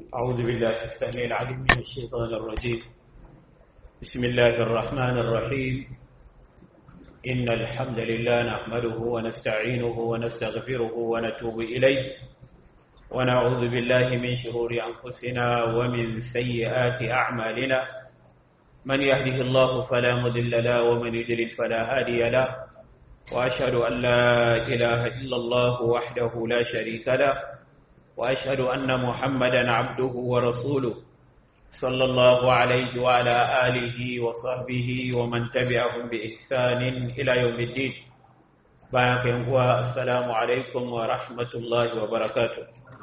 أعوذ بالله السميع العليم من الشيطان الرجيم بسم الله الرحمن الرحيم إن الحمد لله نحمده ونستعينه ونستغفره ونتوب إليه ونعوذ بالله من شرور أنفسنا ومن سيئات أعمالنا من يهده الله فلا مضل له ومن يضلل فلا هادي له وأشهد أن لا إله إلا الله وحده لا شريك له وأشهد أن محمدا عبده ورسوله صلى الله عليه وعلى آله وصحبه ومن تبعهم بإحسان إلى يوم الدين بارك السلام عليكم ورحمة الله وبركاته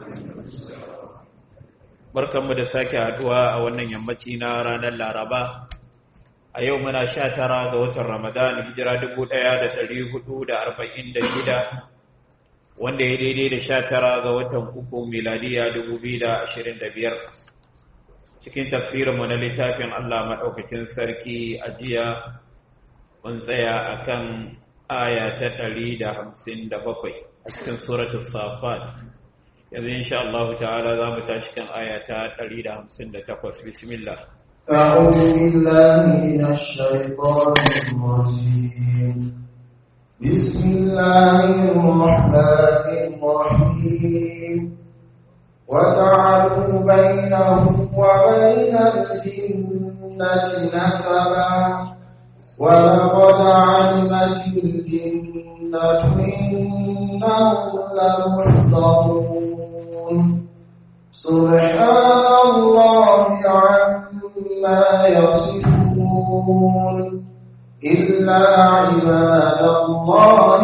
barkanmu da sake haduwa a wannan yammaci na ranar laraba a yau muna sha tara ga watan ramadan hijira dubu ɗaya da ɗari hudu da arba'in da shida wanda ya daidai da sha tara ga watan uku miladiya dubu biyu da ashirin da biyar cikin tafsirinmu na littafin allah maɗaukakin sarki a jiya mun tsaya a kan aya ta ɗari da hamsin da bakwai a cikin suratul safat yanzu insha Allah ta'ala za mu tashi kan aya ta 158 bismillah أعوذ بالله من الشيطان الرجيم بسم الله الرحمن الرحيم وجعلوا بينه وبين الجنة نسبا ولقد علمت الجنة إنهم لمحضرون سبحان الله عما يصفون إلا عباد الله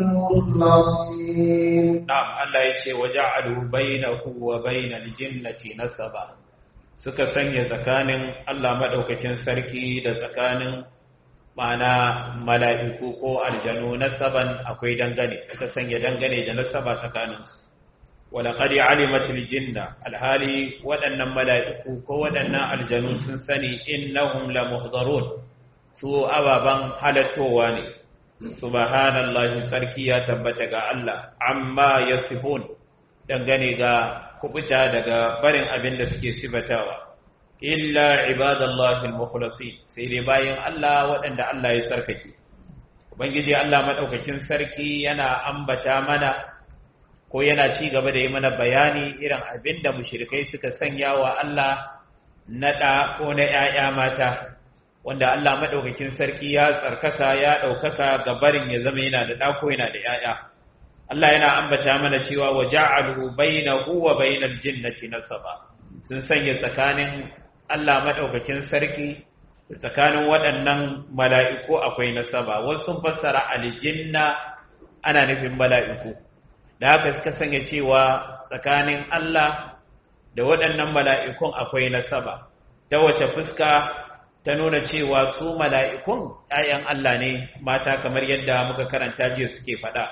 المخلصين نعم الله يشي وجعلوا بينه وبين الجنة نسبا suka sanya tsakanin Allah madaukakin sarki da tsakanin ma'ana mala'iku ko aljanu nasaban akwai dangane suka sanya dangane da nasaba tsakaninsu walaƙari alimatul jinna alhali waɗannan mala'iku ko waɗannan aljanu sun sani innahum la muhdarun su ababen halattowa ne subhanallahi tsarki ya tabbata ga Allah amma yasifun dangane ga kubuta daga barin abin da suke sifatawa illa ibadallahi al-mukhlasin sai dai bayan Allah waɗanda Allah ya tsarkake ubangiji Allah madaukakin sarki yana ambata mana ko yana ci gaba da yi mana bayani irin abin da mushrikai suka sanya wa Allah na ɗa ko na ‘ya'ya mata wanda Allah madaukakin sarki ya tsarkaka ya ɗaukaka ga barin ya zama yana da ɗa ko yana da ‘ya'ya Allah yana ambata mana cewa wa ja'alu bainahu wa bainal jinnati nasaba sun sanya tsakanin Allah maɗaukakin sarki da tsakanin waɗannan mala'iku akwai nasaba wasu sun fassara aljinna ana nufin mala'iku da haka suka sanya cewa tsakanin Allah da waɗannan mala'ikun akwai nasaba ta wace fuska ta nuna cewa su mala'ikun ‘ya'yan Allah ne mata kamar yadda muka karanta jiya suke faɗa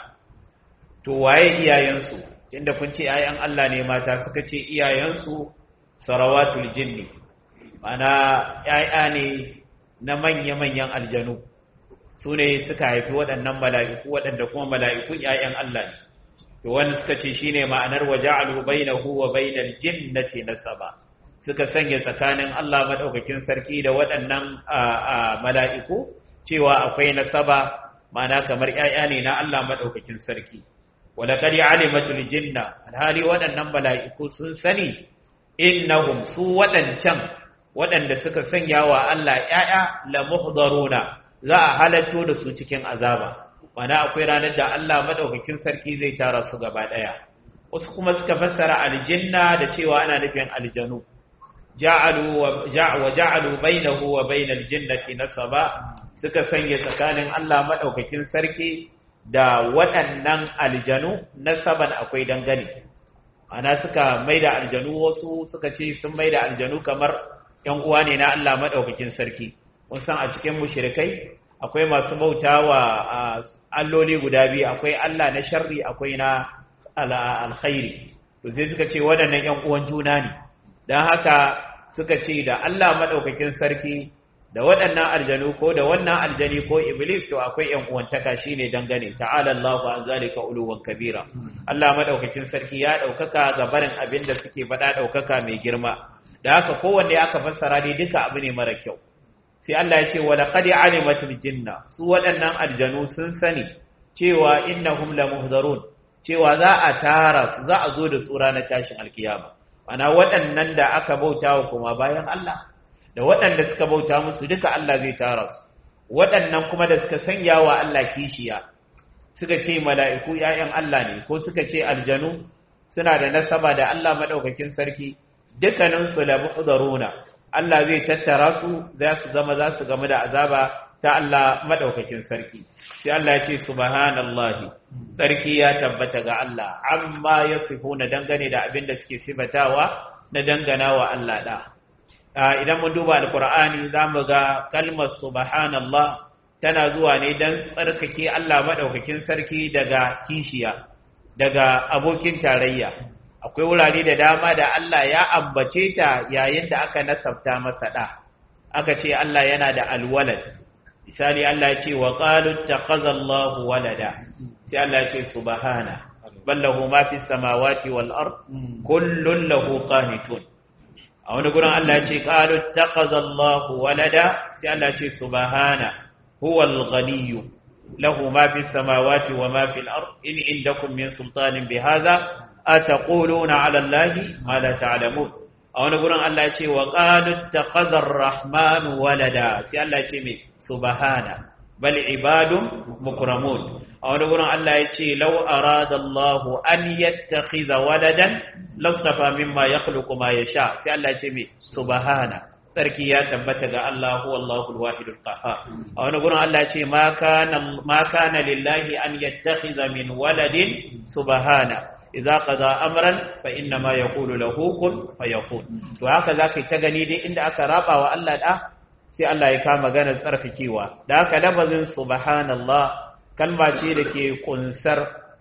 to waye iyayensu inda kun ce ‘ya'yan Allah ne mata suka ce iyayensu sarawatul jinni mana ‘ya'ya ne na manya-manyan aljanu su ne suka haifi waɗannan mala'iku waɗanda kuma mala'ikun ‘ya'yan Allah ne to wani suka ce shi ne ma'anar waje alubai na huwa bainar jinnati na saba suka sanya tsakanin Allah maɗaukakin sarki da waɗannan mala'iku cewa akwai nasaba ma'ana kamar ‘ya'ya ne na Allah maɗaukakin sarki wadda ƙari alimatul jinna alhali waɗannan mala'iku sun sani innahum su waɗancan waɗanda suka sanya wa Allah ‘ya'ya la muhdaruna za a halatto da su cikin azaba mana akwai ranar da Allah madaukakin sarki zai tara su gaba ɗaya wasu kuma suka fassara aljanna da cewa ana nufin aljanu ja'alu wa ja'alu bainahu wa bainal jannati nasaba suka sanya tsakanin Allah madaukakin sarki da waɗannan aljanu nasaban akwai dangane ana suka maida aljanu wasu suka ce sun maida aljanu kamar ‘yan uwa ne na Allah maɗaukakin sarki, mun san a cikin mushirikai akwai masu bauta wa alloli guda biyu, akwai Allah na sharri akwai na alkhairi. To sai suka ce waɗannan ‘yan uwan juna ne, don haka suka ce da Allah maɗaukakin sarki da waɗannan aljanu ko da wannan aljani ko iblis to akwai yan uwantaka shine dangane ta'ala Allahu an zalika uluwan kabira Allah madaukakin sarki ya daukaka ga barin abin da suke faɗa daukaka mai girma da haka kowanne aka fassara dai duka abu ne mara kyau sai Allah ya ce wa laqad alimatul jinna su waɗannan aljanu sun sani cewa innahum lamuhdarun cewa za a tara su za a zo da tsura na tashin alkiyama ana waɗannan da aka bautawa kuma bayan Allah da waɗanda suka bauta musu duka Allah zai tara su waɗannan kuma da suka sanya wa Allah kishiya suka ce mala'iku ‘ya'yan Allah ne ko suka ce aljanu suna da nasaba da Allah maɗaukakin sarki dukkaninsu da mu'uzaruna Allah zai tattara su za su zama za su game da azaba ta Allah maɗaukakin sarki sai Allah ya ce subhanallahi sarki ya tabbata ga Allah amma ya na dangane da abin da suke sifatawa na dangana wa Allah da idan mun duba alkur'ani za mu ga kalmar subhanallah tana zuwa ne don tsarkake Allah maɗaukakin sarki daga kishiya daga abokin tarayya akwai wurare da dama da Allah ya ambace ta yayin da aka nasabta masa ɗa aka ce Allah yana da alwalad misali Allah ya ce wa qalu takhazallahu walada sai Allah ya ce subhana ballahu ma fis samawati wal ard kullun lahu qanitun a wani gurin Allah ya ce qalu takhazallahu walada sai Allah ya ce subhana huwal ghaniyyu lahu ma fis samawati wa ma fil ard in indakum min sultanin bihadha ataquluna ala allahi ma la ta'lamun a wani gurin Allah ya ce wa qalu takhadha ar-rahman walada sai Allah ya ce me subhana bal ibadun mukramun a wani gurin Allah ya ce law arada Allah an yattakhidha waladan lastafa mimma yakhluqu ma yasha sai Allah ya ce me subhana sarki ya tabbata ga Allah huwa Allahul wahidul qahhar a wani gurin Allah ya ce ma kana ma kana lillahi an yattakhidha min waladin subhana idza qada amran fa inna ma yaqulu lahu kun fayakun to haka zaka ta gani dai inda aka raba wa Allah da sai Allah ya kama maganar tsarkakewa da haka lafazin subhanallah kalma ce da ke kunsar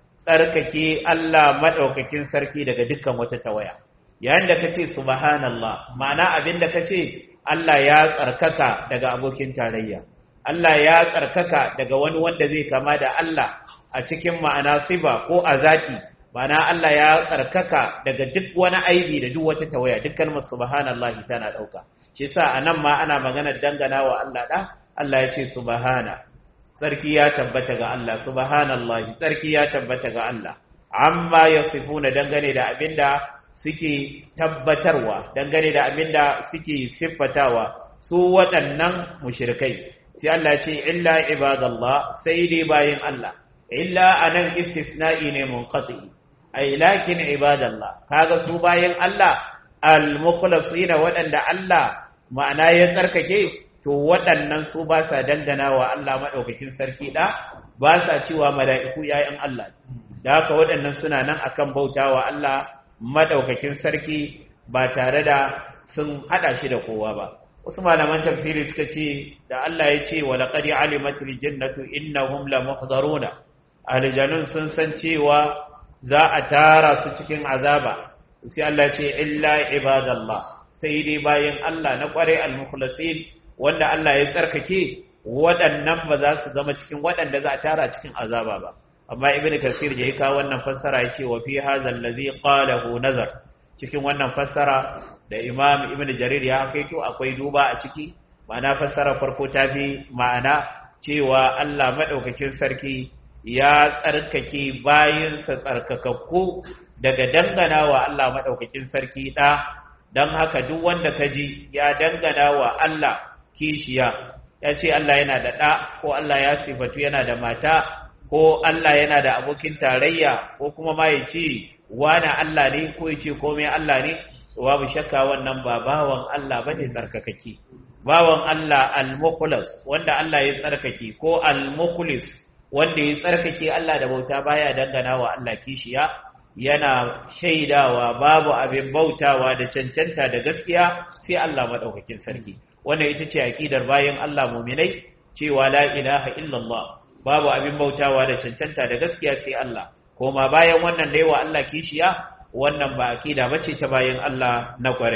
tsarkake Allah madaukakin sarki daga dukkan wata tawaya yayin da kace subhanallah ma'ana abin da kace Allah ya tsarkaka daga abokin tarayya Allah ya tsarkaka daga wani wanda zai kama da Allah a cikin ma'ana siba ko a zaki ma'ana Allah ya tsarkaka daga duk wani aibi da duk wata tawaya duk kalmar subhanallahi tana dauka shi yasa anan ma ana magana dangana wa Allah da Allah ya ce subhana sarki ya tabbata ga Allah subhanallahi sarki ya tabbata ga Allah amma yasifuna dangane da abinda suke tabbatarwa dangane da abinda suke siffatawa su waɗannan mushrikai sai Allah ya ce illa ibadallah sai dai bayin Allah illa anan istisna'i ne munqati ay lakin ibadallah kaga su bayin Allah al-mukhlasina waɗanda Allah ma'ana ya tsarkake to waɗannan su ba sa dangana wa Allah maɗaukakin sarki ɗa ba sa cewa mala'iku ‘ya'yan Allah da haka waɗannan suna nan akan bauta wa Allah maɗaukakin sarki ba tare da sun haɗa shi da kowa ba wasu malaman tafsiri suka ce da Allah ya ce wa laƙari alimatul jannatu innahum la muhdaruna aljanun sun san cewa za a tara su cikin azaba sai Allah ce illa ibadallah sai dai bayan Allah na kware al-mukhlasin wanda Allah ya tsarkake waɗannan ba za su zama cikin waɗanda za a tara cikin azaba ba amma ibnu kasir ya kawo wannan fassara yace wa fi hadha allazi qalahu nazar cikin wannan fassara da imam ibnu jarir ya kaito akwai duba a ciki ma'ana fassara farko ta fi ma'ana cewa Allah madaukakin sarki ya tsarkake bayinsa tsarkakakku daga dangana wa Allah maɗaukakin sarki ɗa don haka duk wanda ka ji ya dangana wa Allah kishiya ya ce Allah yana da ɗa ko Allah ya sifatu yana da mata ko Allah yana da abokin tarayya ko kuma ma ya ce wani Allah ne ko ya ce komai Allah ne babu shakka wannan ba bawan Allah ba ne tsarkakake bawan Allah al-mukhlas wanda Allah ya tsarkake ko al-mukhlis wanda ya tsarkake Allah da bauta baya dangana wa Allah kishiya yana shaidawa babu abin bautawa da cancanta da gaskiya sai Allah madaukakin sarki wannan ita ce aqidar bayan Allah mu'minai cewa la ilaha illallah babu abin bautawa da cancanta da gaskiya sai Allah koma bayan wannan da yawa Allah kishiya wannan ba aqida bace ta bayan Allah na kwarai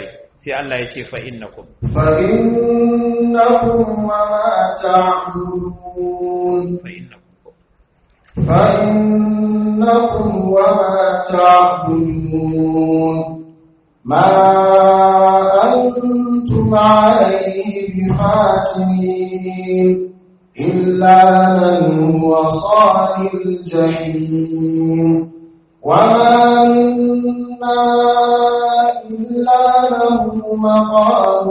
sai Allah ya ce fa innakum فإنكم وما تعبدون fa innakum فإنكم وما تعبدون ما أنتم عليه بفاتنين إلا من هو صال الجحيم وما منا إلا له مقام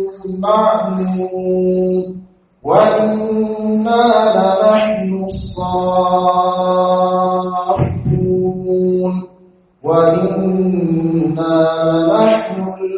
معلوم وإنا لنحن الصافون وإنا لنحن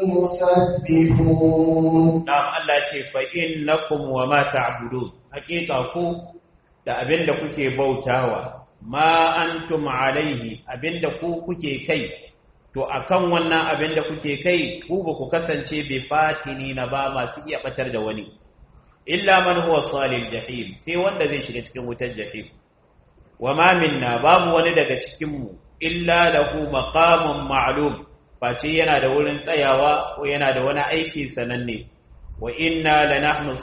المسبحون na'am Allah ce fa innakum wa ma ta'budun hakika ku da abinda kuke bautawa ma antum alaihi abinda ku kuke kai to akan wannan abinda kuke kai ku ba ku kasance bi fatini na ba masu iya batar da wani illa man huwa salil jahim sai wanda zai shiga cikin wutar jahim wa ma minna babu wani daga cikin mu illa lahu maqamun ma'lum face yana da wurin tsayawa ko yana da wani aiki sananne wa inna lanahnu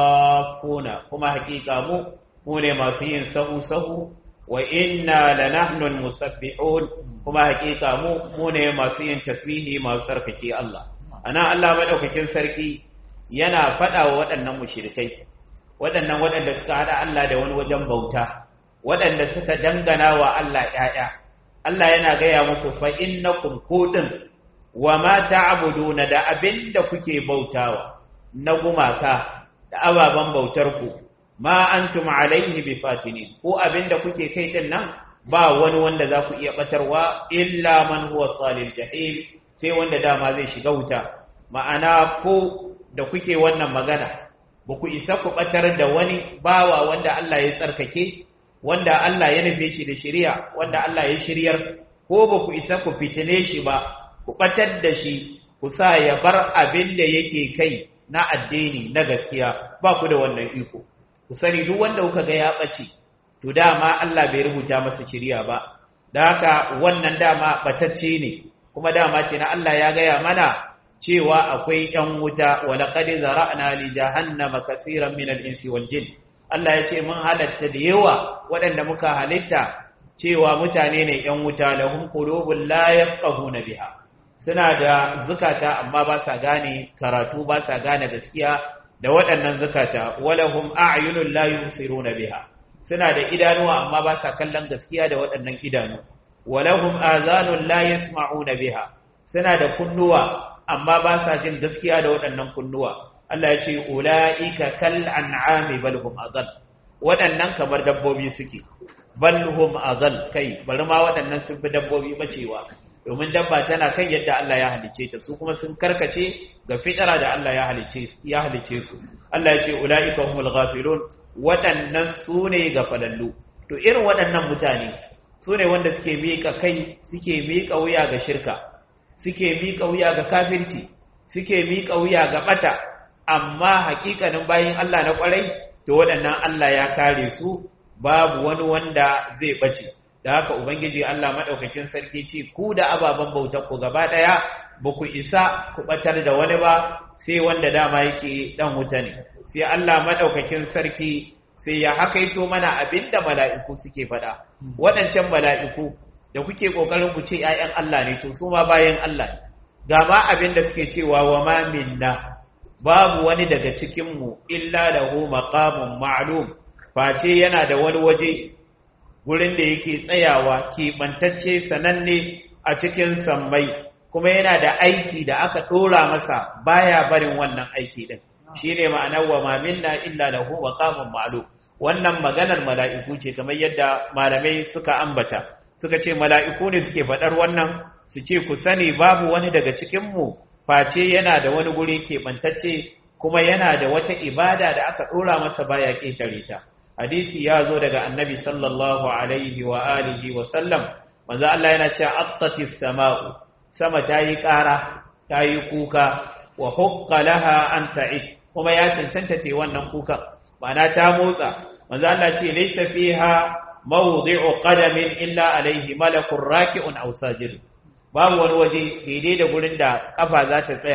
safuna kuma hakika mu mu ne masu yin sahu sahu wa inna lanahnu almusabbihun kuma hakika mu mu ne masu yin tasbihi masu tsarkake Allah ana Allah madaukakin sarki yana faɗa wa waɗannan mushrikai waɗannan waɗanda suka haɗa Allah da wani wajen bauta waɗanda suka dangana wa Allah ƴaƴa Allah yana gaya musu fa innakum kudin wa ma ta'buduna da abinda kuke bautawa na gumaka da ababen bautar ku ma antum alaihi bifatinin ko abinda kuke kai din nan ba wani wanda za ku iya batarwa illa man huwa salil jahim sai wanda dama zai shiga wuta ma'ana ko da kuke wannan magana ba ku isa ku batar da wani bawa wanda Allah ya tsarkake wanda Allah ya nufe shi da shari'a wanda Allah ya shiryar ko ba ku isa ku fitine shi ba ku batar da shi ku sa ya bar abin da yake kai na addini na gaskiya ba ku da wannan iko ku sani duk wanda kuka ga ya ɓace to dama Allah bai rubuta masa shiriya ba da haka wannan dama batacce ne kuma dama ce na Allah ya gaya mana cewa akwai ‘yan wuta wa laqad zara'na li jahannama kaseeran min al-insi wal jin Allah ya ce mun halatta da yawa waɗanda muka halitta cewa mutane ne ‘yan wuta lahum qulubun la yafqahuna biha suna da zukata amma ba sa gane karatu ba sa gane gaskiya da waɗannan zukata walahum a'yunun la yusiruna biha suna da idanuwa amma ba sa kallon gaskiya da waɗannan idanu walahum azanun la yasma'una biha suna da kunnuwa amma ba sa jin gaskiya da waɗannan kunnuwa Allah ya ce ulaika kal an'ami bal hum adall waɗannan kamar dabbobi suke bal hum adall kai bari ma waɗannan sun fi dabbobi bacewa domin dabba tana kan yadda Allah ya halice ta su kuma sun karkace ga fitara da Allah ya halice ya halice su Allah ya ce ulaika humul ghafilun waɗannan su ne ga falallu to irin waɗannan mutane su ne wanda suke miƙa kai suke miƙa wuya ga shirka suke miƙa wuya ga kafirci suke miƙa wuya ga ɓata amma haƙiƙanin bayin Allah na ƙwarai to waɗannan Allah ya kare su babu wani wanda zai ɓace da haka ubangiji Allah maɗaukakin sarki ce ku da ababen bautar ku gaba ɗaya ba ku isa ku ɓatar da wani ba sai wanda dama yake ɗan wuta ne sai Allah maɗaukakin sarki sai ya hakaito mana abinda mala'iku suke faɗa waɗancan mala'iku da kuke ƙoƙarin ku ce ‘ya'yan Allah ne to su ma bayan Allah ne ga ma abin da suke cewa wa ma minna babu wani daga cikinmu illa da hu maƙamun ma'alum face yana da wani waje gurin da yake tsayawa keɓantacce sananne a cikin sammai kuma yana da aiki da aka ɗora masa baya barin wannan aiki ɗin shi ne ma'anar wa ma minna illa da hu maƙamun ma'alum wannan maganar mala'iku ce kamar yadda malamai suka ambata suka ce mala'iku ne suke faɗar wannan su ce ku sani babu wani daga cikinmu face yana da wani guri keɓantacce kuma yana da wata ibada da aka ɗora masa baya ƙetare ta hadisi ya zo daga annabi sallallahu alaihi wa alihi wa sallam manzo Allah yana cewa aqtatis sama'u sama ta yi ƙara ta yi kuka wa hukka laha an ta'id kuma ya cancanta ta wannan kukan ma'ana ta motsa manzo Allah ce laysa fiha mawdi'u qadamin illa alaihi malakun raki'un aw sajid babu wani waje daidai da gurin da kafa za ta tsaya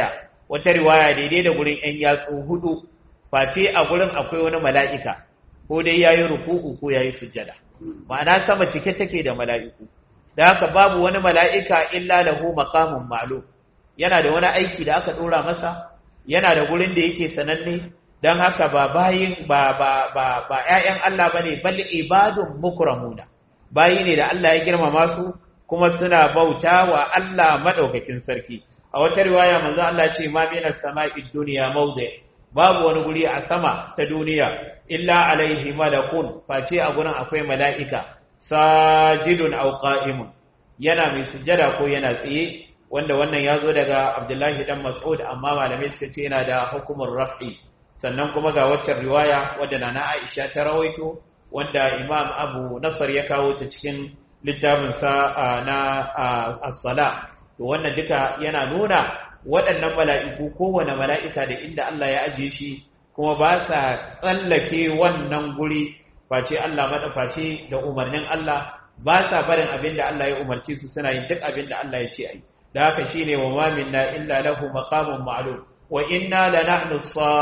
wata riwaya daidai da gurin ‘yan yatsu hudu face a gurin akwai wani mala'ika ko dai ya yi ruku'u ko ya yi sujjada ma'ana sama cike take da mala'iku da haka babu wani mala'ika illa lahu maqamun ma'lum yana da wani aiki da aka ɗora masa yana da gurin da yake sananne don haka ba bayin ba ba ba ba ƴaƴan Allah bane bal ibadun mukramuna bayi ne da Allah ya girmama su kuma suna bauta wa Allah madaukakin sarki a wata riwaya manzo Allah ce ma minas sama'i dunya mawdi babu wani guri a sama ta duniya illa alaihi malakun face a gurin akwai mala'ika sajidun aw qa'imun yana mai sujjada ko yana tsaye wanda wannan ya zo daga Abdullahi dan Mas'ud amma malamai suka ce yana da hukumar raf'i sannan kuma ga waccan riwaya wadda na Aisha ta rawaito wanda Imam Abu Nasar ya kawo ta cikin littafin sa na as-sala to wannan duka yana nuna waɗannan mala'iku kowane mala'ika da inda Allah ya ajiye shi kuma ba sa tsallake wannan guri face Allah madafaci da umarnin Allah ba sa barin abin da Allah ya umarci su suna yin duk abin da Allah ya ce ai da haka shine wa ma minna illa lahu maqamun ma'lum wa inna lanahnu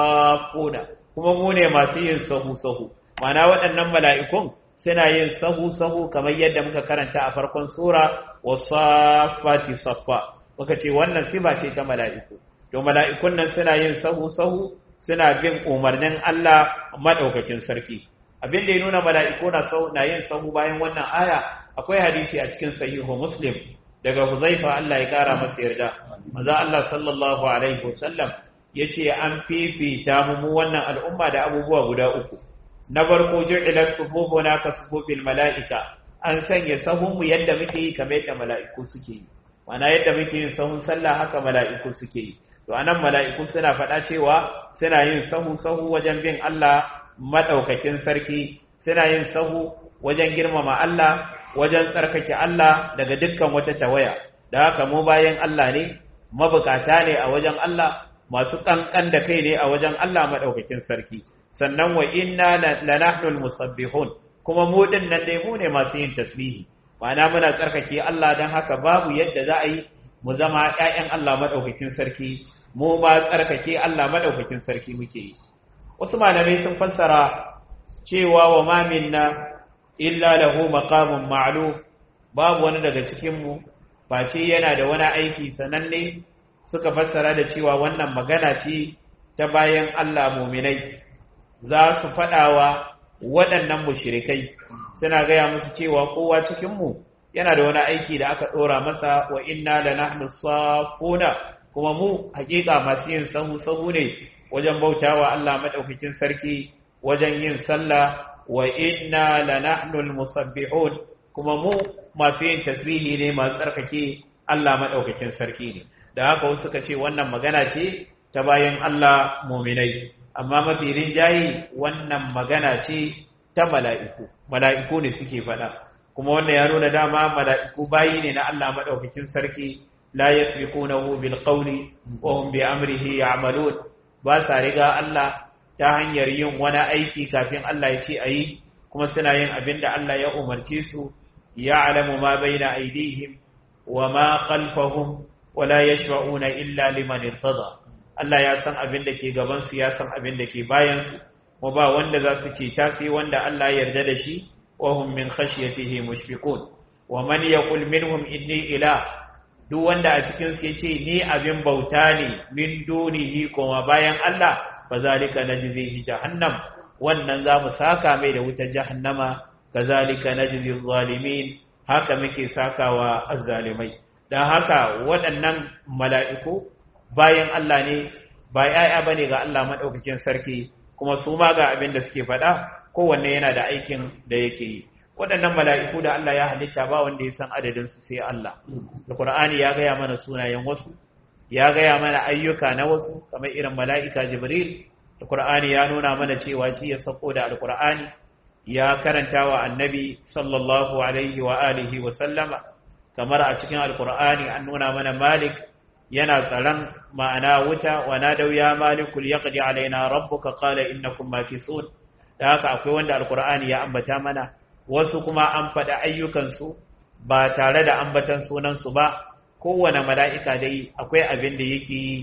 safuna kuma mu ne masu yin sahu sahu mana waɗannan mala'ikun suna yin sahu sahu kamar yadda muka karanta a farkon sura wasafati saffa muka ce wannan siba ce ta mala'iku to mala'ikun nan suna yin sahu sahu suna bin umarnin Allah madaukakin sarki abin da ya nuna mala'iku na na yin sahu bayan wannan aya akwai hadisi a cikin sahihu muslim daga huzaifa Allah ya kara masa yarda maza Allah sallallahu alaihi wasallam yace an fifita mu wannan al'umma da abubuwa guda uku na farko ju'ilat sufufuna ka sufufil mala'ika an sanya sahunmu yadda muke yi kamar yadda mala'iku suke yi mana yadda muke yin sahun sallah haka mala'iku suke yi to anan mala'iku suna faɗa cewa suna yin sahu sahu wajen bin Allah madaukakin sarki suna yin sahu wajen girmama Allah wajen tsarkake Allah daga dukkan wata tawaya da haka mu bayan Allah ne mabukata ne a wajen Allah masu kankan da kai ne a wajen Allah madaukakin sarki sannan wa inna lanahnul musabbihun kuma mu din nan dai mu ne masu yin tasbihi ma'ana muna tsarkake Allah dan haka babu yadda za a yi mu zama ƴaƴan Allah madaukakin sarki mu ma tsarkake Allah madaukakin sarki muke yi wasu malamai sun fassara cewa wa ma minna illa lahu maqamun ma'lum babu wani daga cikin mu face yana da wani aiki sananne suka fassara da cewa wannan magana ce ta bayan Allah muminai za su faɗawa waɗannan mushrikai suna gaya musu cewa kowa cikin mu yana da wani aiki da aka ɗora masa wa inna la nahnu safuna kuma mu hakika masu yin sahu sahu ne wajen bautawa Allah madaukakin sarki wajen yin sallah wa inna lanahnul musabbihun kuma mu masu yin tasbihi ne masu tsarkake Allah madaukakin sarki ne da haka wasu suka ce wannan magana ce ta bayan Allah muminai amma mafi rinjayi wannan magana ce ta mala'iku mala'iku ne suke faɗa kuma wannan ya nuna dama mala'iku bayi ne na Allah madaukakin sarki la yasbiqunahu bil qawli wa hum bi amrihi ya'malun ba sa riga Allah ta hanyar yin wani aiki kafin Allah ya ce a yi kuma suna yin abin da Allah ya umarce su ya alamu ma bai na aidihim wa ma khalfahum wala ya shafa'una illa liman irtada Allah ya san abin da ke gabansu ya san abin da ke bayansu kuma ba wanda za su ce ta sai wanda Allah ya yarda da shi wa hum min khashyatihi mushfiqun wa man yaqul minhum inni ilah duk wanda a cikin su yace ni abin bauta ne min dunihi kuma bayan Allah fazalika najzihi jahannam wannan zamu saka mai da wutar jahannama kazalika najzi zalimin haka muke sakawa azzalimai dan haka waɗannan mala'iku bayan Allah ne ba yaya bane ga Allah madaukakin sarki kuma su ma ga abin da suke faɗa kowanne yana da aikin da yake yi waɗannan mala'iku da Allah ya halitta ba wanda ya san adadin su sai Allah da Qur'ani ya gaya mana sunayen wasu ya gaya mana ayyuka na wasu kamar irin mala'ika jibril da Qur'ani ya nuna mana cewa shi ya sako da alqur'ani ya karanta wa annabi sallallahu alaihi wa alihi wa sallama kamar a cikin alqur'ani an nuna mana malik yana tsaron ma'ana wuta wa nadau ya malikul yaqdi alaina rabbuka qala innakum makisun da haka akwai wanda alqur'ani ya ambata mana wasu kuma an faɗa ayyukansu ba tare da ambatan sunansu ba kowane mala'ika dai akwai abin da yake yi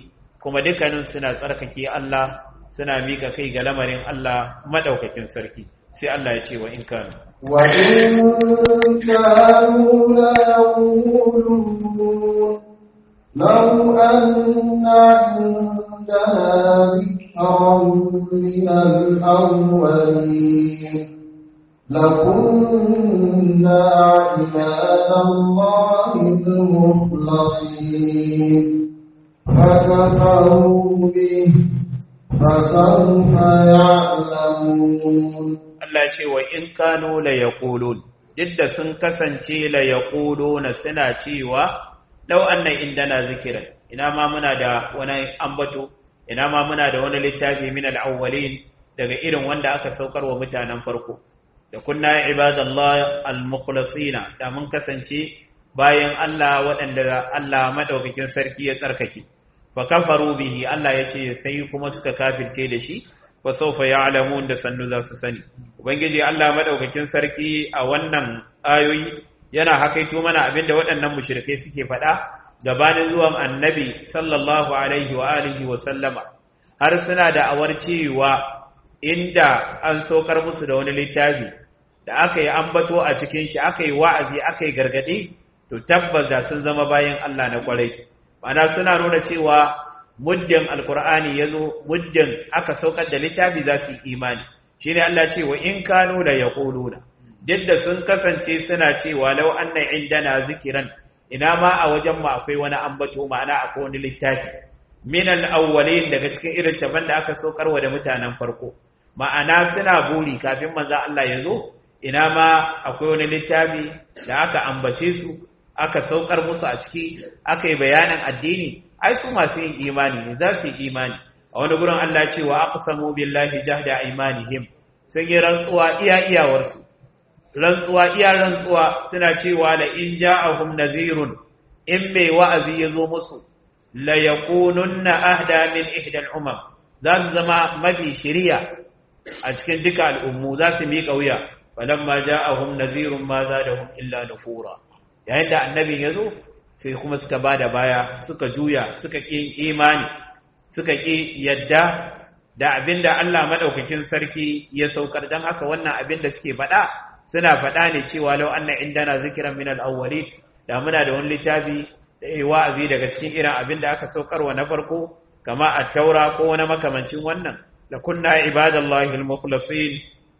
kuma dukkanin suna tsarkake Allah suna mika kai ga lamarin Allah madaukakin sarki sai Allah ya ce wa in kanu وإن كانوا ليقولون لو أن عندنا ذكرا من الأولين لكنا عباد الله المخلصين فكفروا به فسوف يعلمون Allah ce wa in kanu la yaqulun didda sun kasance la yaquluna suna cewa law anna indana zikran ina ma muna da wani ambato ina ma muna da wani littafi min al-awwalin daga irin wanda aka saukar wa mutanen farko da kunna ibadallah al-mukhlasina da mun kasance bayan Allah waɗanda Allah madaukakin sarki ya tsarkake fa kafaru bihi Allah yace sai kuma suka kafirce da shi fa sawfa ya'lamun da sannu za su sani ubangiji Allah madaukakin sarki a wannan ayoyi yana hakaito mana abinda waɗannan mushrikai suke faɗa gabanin zuwan annabi sallallahu alaihi wa alihi wa sallama har suna da awar cewa inda an saukar musu da wani littafi da aka yi ambato a cikin shi aka yi wa'azi aka yi gargaɗi to tabbas da sun zama bayan Allah na kwarai mana suna nuna cewa muddin alkur'ani ya zo muddin aka saukar da littafi za su yi imani shi ne Allah ce wa in kanu da ya ƙuluna duk da sun kasance suna cewa lau anna indana zikiran ina ma a wajen mu akwai wani ambato ma'ana akwai wani littafi min al-awwalin daga cikin irin taban da aka saukarwa da mutanen farko ma'ana suna buri kafin manzo Allah ya zo ina ma akwai wani littafi da aka ambace su aka saukar musu a ciki aka yi bayanin addini ai su masu yin imani ne za su yi imani a wani gurin Allah ce wa aqsamu billahi jahda aymanihim sun yi rantsuwa iya iyawarsu rantsuwa iya rantsuwa suna cewa la in ja'ahum nazirun in mai wa'azi ya zo musu la yakununna ahda min ihda al-umam za su zama mafi shiriya a cikin duka al'ummu za su miƙa wuya falamma ja'ahum nazirun ma zadahum illa nufura yayin da annabin ya zo sai kuma suka bada baya suka juya suka ƙi imani suka ƙi yadda da abinda Allah madaukakin sarki ya saukar dan haka wannan abinda suke faɗa suna faɗa ne cewa lau anna indana zikran min al-awwalin da muna da wani littafi da yi wa'azi daga cikin irin abin da aka saukarwa na farko kama at-taura ko wani makamancin wannan la kunna ibadallahi al-mukhlasin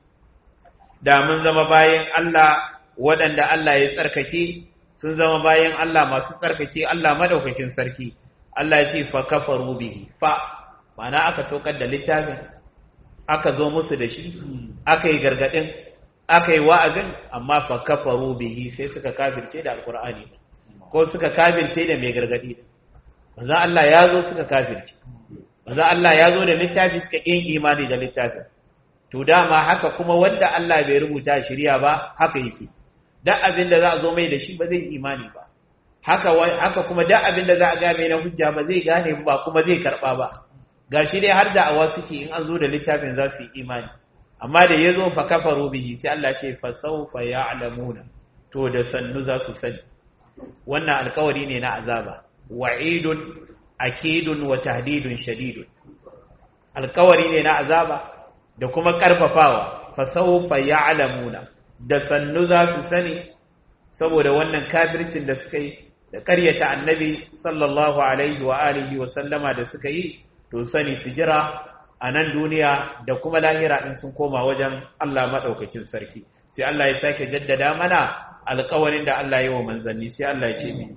da mun zama bayan Allah waɗanda Allah ya tsarkake sun zama bayan Allah masu tsarkake Allah madaukakin sarki Allah ya ce fa kafaru bihi fa ma'ana aka saukar da littafin aka zo musu da shi aka yi gargadin aka yi wa'azin amma fa kafaru bihi sai suka kafirce da alkur'ani ko suka kafirce da mai gargadi manzo Allah ya zo suka kafirce manzo Allah ya zo da littafi suka yin imani da littafin to dama haka kuma wanda Allah bai rubuta shari'a ba haka yake duk abin da za a zo mai da shi ba zai imani ba haka haka kuma duk abin da za a ga mai na hujja ba zai gane ba kuma zai karba ba gashi dai har da awa suke in an zo da littafin za su yi imani amma da ya zo fa kafaru bihi sai Allah ce fa sawfa ya'lamuna to da sannu za su sani wannan alkawari ne na azaba wa'idun akidun wa tahdidun shadidun alkawari ne na azaba da kuma karfafawa fa sawfa ya'lamuna da sannu za su sani saboda wannan kafircin da suka yi da ƙaryata annabi sallallahu alaihi wa alihi wa sallama da suka yi to sani su jira a nan duniya da kuma lahira in sun koma wajen Allah maɗaukakin sarki sai Allah ya sake jaddada mana alƙawarin da Allah yi wa manzanni sai Allah ya ce mi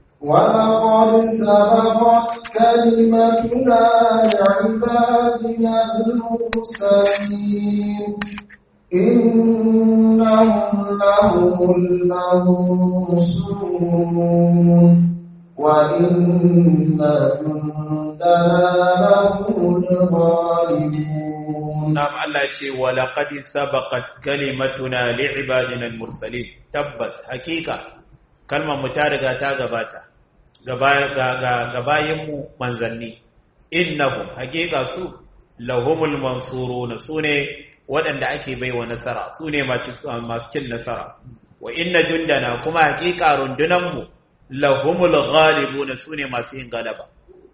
ولقد سبقت كلمتنا لعبادنا المرسلين إنهم لهم المنصورون وإن جندنا لهم الغالبون نعم الله يقول ولقد سبقت كلمتنا لعبادنا المرسلين تبس حقيقة كلمة متارقة تاغباتا gabayinmu manzanni innahum hakika su lahumul mansuruna sune waɗanda ake baiwa nasara sune masu cin nasara wa inna jundana kuma hakika rundunanmu lahumul ghalibuna sune masu yin galaba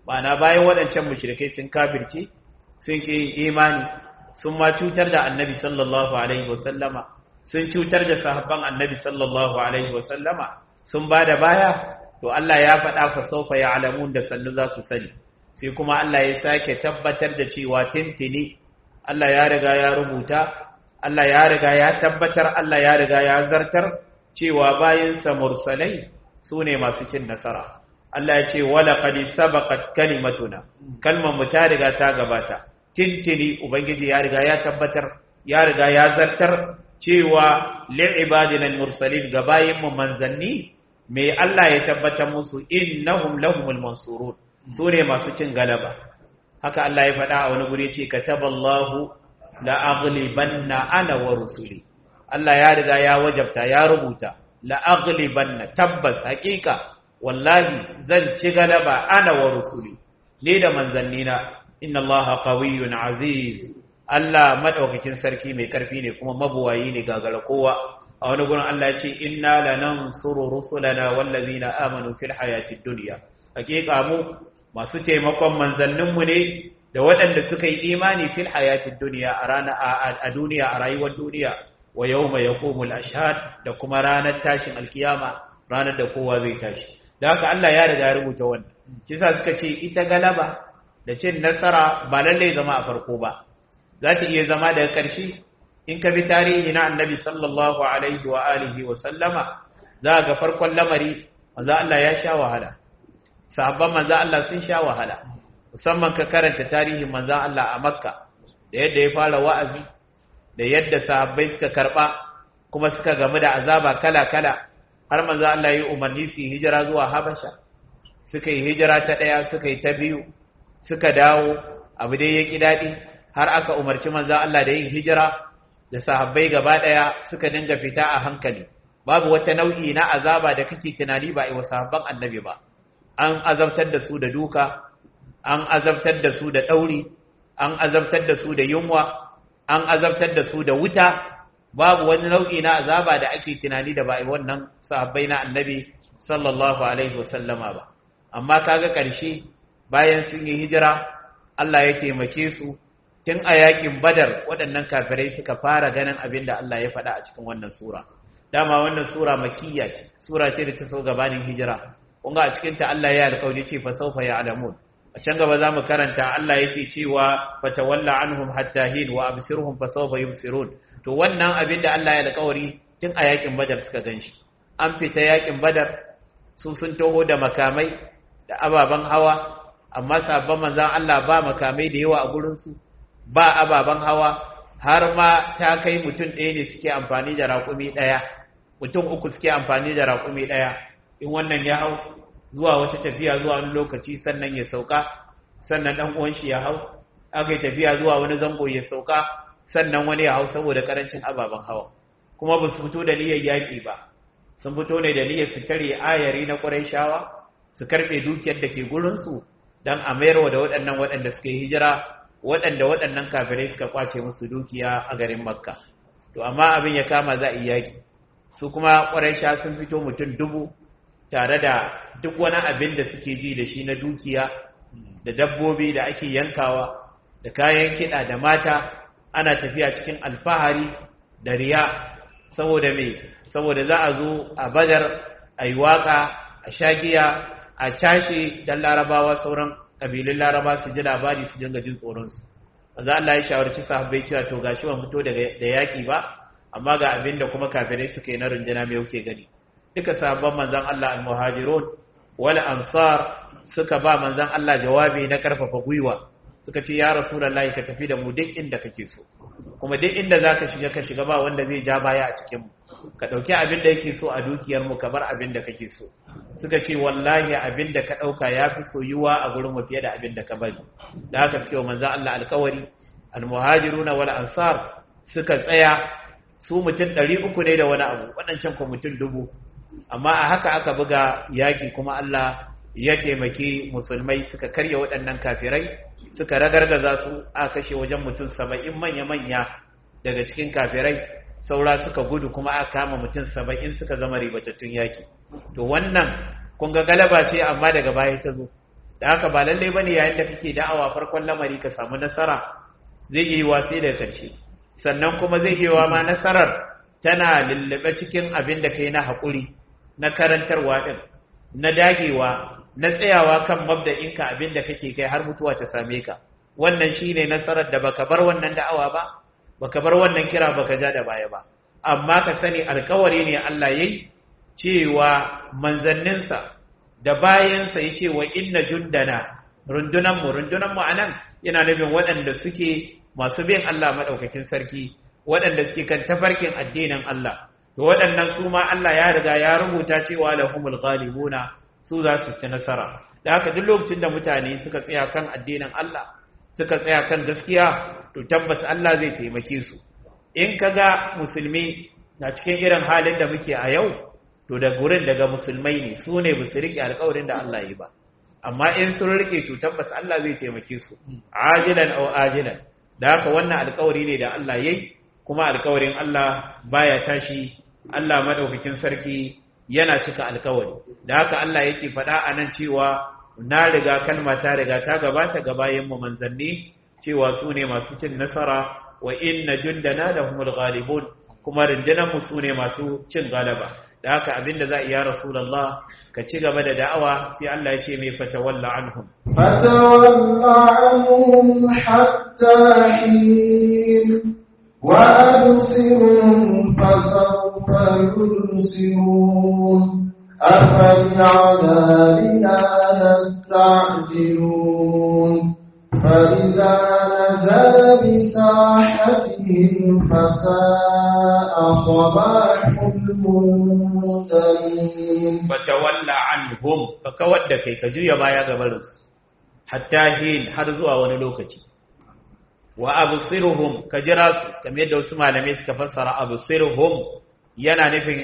ma'ana bayan waɗancan mushrikai sun kafirce sun ki imani sun ma cutar da annabi sallallahu alaihi wasallama sun cutar da sahabban annabi sallallahu alaihi wasallama sun ba da baya to Allah ya faɗa fa saufa ya'lamun da sannu za su sani sai kuma Allah ya sake tabbatar da cewa tintini Allah ya riga ya rubuta Allah ya riga ya tabbatar Allah ya riga ya zartar cewa bayansa mursalai su ne masu cin nasara Allah ya ce wala qad sabaqat kalimatuna kalmar mu ta riga ta gabata tintini ubangiji ya riga ya tabbatar ya riga ya zartar cewa lil ibadina mursalin ga bayin mu manzanni me Allah ya tabbatar musu innahum lahumul mansurun su ne masu cin galaba haka Allah ya faɗa a wani guri ce kataballahu la aghlibanna ana wa rusuli Allah ya riga ya wajabta ya rubuta la aghlibanna tabbas hakika wallahi zan ci galaba ana wa rusuli ne da manzannina inna Allah qawiyyun aziz Allah madaukakin sarki mai karfi ne kuma mabuwayi ne gagara kowa a wani gurin Allah ya ce inna lanansuru rusulana wallazina amanu fil hayatid dunya hakika mu masu taimakon manzanninmu ne da waɗanda suka yi imani fil hayatid dunya a rana a duniya a rayuwar duniya wa yawma yaqumul ashhad da kuma ranar tashin alkiyama ranar da kowa zai tashi da haka Allah ya riga ya rubuta wannan kisa suka ce ita galaba da cin nasara ba lallai zama a farko ba za ta iya zama daga ƙarshe in ka bi tarihi na annabi sallallahu alaihi wa alihi wa sallama za ga farkon lamari manzo Allah ya sha wahala sahabban manzo Allah sun sha wahala musamman ka karanta tarihin manzo Allah a Makka da yadda ya fara wa'azi da yadda sahabbai suka karba kuma suka gamu da azaba kala-kala har manzo Allah ya umarni su hijira zuwa Habasha suka yi hijira ta daya suka yi ta biyu suka dawo abu dai ya ki dadi har aka umarci manzo Allah da yin hijira da sahabbai gaba daya suka dinga fita a hankali babu wata nau'i na azaba da kake tunani ba a wa sahabban annabi ba an azabtar da su da duka an azabtar da su da ɗauri an azabtar da su da yunwa an azabtar da su da wuta babu wani nau'i na azaba da ake tunani da ba a wannan sahabbai na annabi sallallahu alaihi wasallama ba amma kaga ƙarshe bayan sun yi hijira Allah ya taimake su tun a yakin badar waɗannan kafirai suka fara ganin abin da Allah ya faɗa a cikin wannan sura dama wannan sura makiyya ce sura ce da ta so gabanin hijira kunga a cikinta Allah ya alƙawari ce fa sawfa ya'lamun a can gaba zamu karanta Allah yake cewa fatawalla anhum hatta hin wa absirhum fa sawfa yubsirun to wannan abin da Allah ya alƙawari tun a yakin Badar suka ganshi an fita yakin Badar su sun taho da makamai da ababan hawa amma sabban manzon Allah ba makamai da yawa a gurin su ba ababan hawa har ma ta kai mutum ɗaya ne suke amfani da raƙumi ɗaya mutum uku suke amfani da raƙumi ɗaya in wannan ya hau zuwa wata tafiya zuwa wani lokaci sannan ya sauka sannan dan uwan shi ya hau aka yi tafiya zuwa wani zango ya sauka sannan wani ya hau saboda karancin ababen hawa kuma ba su fito da niyyar yaƙi ba sun fito ne da niyyar su tare ayari na shawa su karɓe dukiyar da ke gurinsu don a mayarwa da waɗannan waɗanda suka yi hijira waɗanda waɗannan kafirai suka kwace musu dukiya a garin makka to amma abin ya kama za a yi yaƙi su kuma sha sun fito mutum dubu tare da duk wani abin da suke ji da shi na dukiya da dabbobi da ake yankawa da kayan kiɗa da mata ana tafiya cikin alfahari da riya saboda me saboda za a zo a badar a yi waƙa a shagiya a cashe don larabawa sauran ƙabilun laraba su ji labari su dinga jin tsoronsu za Allah ya shawarci sahabbai cewa to gashi ban fito da yaƙi ba amma ga abin da kuma kafirai suka yi na runduna mai kuke gani duka sahabban manzon Allah al-muhajirun wal ansar suka ba manzon Allah jawabi na karfafa gwiwa suka ce ya rasulullahi ka tafi da mu duk inda kake so kuma duk inda zaka shiga ka shiga ba wanda zai ja baya a cikin mu ka dauki abin da yake so a dukiyar mu ka bar abin da kake so suka ce wallahi abin da ka dauka yafi soyuwa a gurin mu fiye da abin da ka bari da haka suke manzon Allah alkawari al-muhajiruna wal ansar suka tsaya su mutum ɗari uku ne da wani abu waɗancan kuma mutum dubu amma a haka aka buga yaƙi kuma Allah ya taimaki musulmai suka karya waɗannan kafirai suka ragargaza su a kashe wajen mutum saba'in manya-manya daga cikin kafirai saura suka gudu kuma aka kama mutum saba'in suka zama ribatattun yaƙi to wannan kun ga galaba ce amma daga baya ta zo da haka ba lalle bane yayin da kake da'awa farkon lamari ka samu nasara zai yi wasi da karshe sannan kuma zai yi wa ma nasarar tana lullube cikin abin da kai na haƙuri na karantarwa din na dagewa na tsayawa kan mabda'inka abin da kake kai har mutuwa ta same ka wannan shine nasarar da baka bar wannan da'awa ba baka bar wannan kira baka ja da baya ba amma ka sani alkawari ne Allah yayi cewa manzanninsa da bayansa yace wa inna jundana rundunan mu rundunan mu anan yana nufin waɗanda suke masu bin Allah madaukakin sarki waɗanda suke kan tafarkin addinin Allah to waɗannan su ma Allah ya riga ya rubuta cewa lahumul ghalibuna su za su ci nasara da haka duk lokacin da mutane suka tsaya kan addinin Allah suka tsaya kan gaskiya to tabbas Allah zai taimake su in kaga musulmi na cikin irin halin da muke a yau to da gurin daga musulmai ne su ne su rike alƙawarin da Allah yi ba amma in sun rike to tabbas Allah zai taimake su ajilan aw ajilan da haka wannan alƙawari ne da Allah yayi kuma alƙawarin Allah baya tashi Allah madaukakin sarki yana cika alƙawari da haka Allah yake faɗa a nan cewa na riga kalma ta riga ta gabata ga bayan mu manzanni cewa su ne masu cin nasara wa inna jundana lahumul ghalibun kuma rundunar mu su ne masu cin galaba da haka abinda za iya rasulullah ka ci gaba da da'awa sai Allah ya ce mai fatawalla anhum fatawalla anhum hatta hin wa absirhum fasawfa yubsirun أفبعذابنا يستعجلون فإذا نزل بساحتهم فساء صباح المنذرين فتولى عنهم فكود كي كجوية ما يقبلس حتى حين حرزوا ونلوكتي وأبصرهم كجراس كم يدعو سمع لميس كفسر أبصرهم yana nufin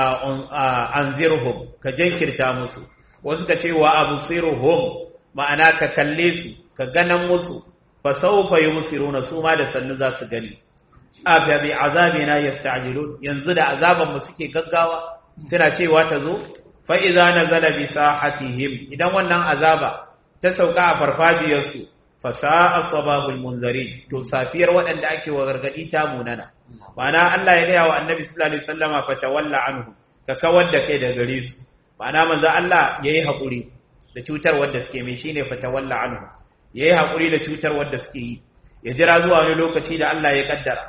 anzirhum ka jinkirta musu wasu ka ce wa absiruhum ma'ana ka kalle su ka ganan musu fa sawfa yumsiruna su ma da sannu za su gani afa bi azabina yasta'jilun yanzu da azaban mu suke gaggawa suna cewa ta zo fa idza nazala bi sahatihim idan wannan azaba ta sauka a farfajiyar su fa sa'a sababul munzarin to safiyar waɗanda ake wa gargadi ta munana ma'ana Allah ya gaya wa annabi sallallahu alaihi wasallama fa tawalla anhu ka kawar da kai da gare su ma'ana manzo Allah yayi hakuri da cutar wanda suke mai shine fa tawalla anhu yayi hakuri da cutar wanda suke yi ya jira zuwa wani lokaci da Allah ya kaddara